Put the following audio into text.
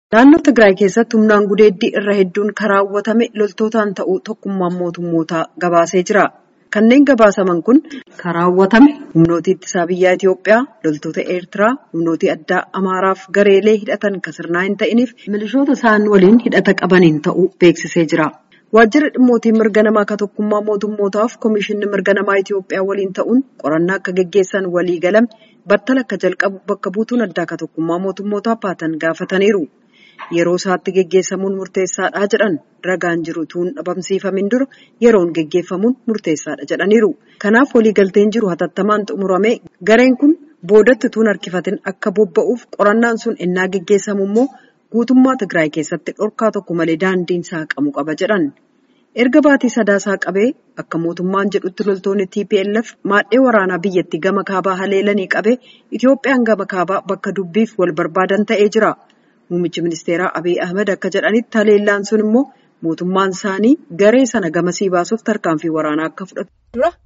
Naannoo Tigraay keessatti humnaan gudeeddii irra hedduun kan raawwatame loltootaan ta'uu tokkummaan mootummootaa gabaasee jira. Kanneen gabaasaman kun kan raawwatame humnoota ittisaa biyyaa Itoophiyaa, loltoota Eertiraa, humnoota addaa Amaaraaf gareelee hidhatan kan sirnaa hin ta'iniif milishoota isaan waliin hidhata qabaniin ta'uu beeksisee jira. Waajjirri dhimmootii mirga namaa kan tokkummaa mootummootaaf Komishinni mirga namaa Itoophiyaa waliin ta'uun qorannaa akka gaggeessan walii galame battala akka jalqabu bakka buutuun addaa kan tokkummaa mootummootaa baatan gaafataniiru. Yeroo isaatti geggeessamuun murteessaadha jedhan ragaan jiru tuun dhabamsiifamin dura yeroon geggeeffamuun murteessaadha jedhaniiru. Kanaaf waliigalteen jiru hatattamaan xumuramee gareen kun boodatti tuun harkifatin akka bobba'uuf qorannaan sun ennaa geggeessamu immoo guutummaa Tigraay keessatti dhorkaa tokko malee daandiin saaqamu qaba jedhan. Erga baatii sadaasaa qabee akka mootummaan jedhutti loltoonni TPLF maadhee waraanaa biyyattii gama kaabaa haleelanii qabee Itoophiyaan gama kaabaa bakka dubbiif wal barbaadan ta'ee jira. Muummichi ministeeraa Abiy Ahmed akka jedhanitti haleellaan sun immoo mootummaan isaanii garee sana gamasii baasuuf tarkaanfii waraanaa akka fudhatu dura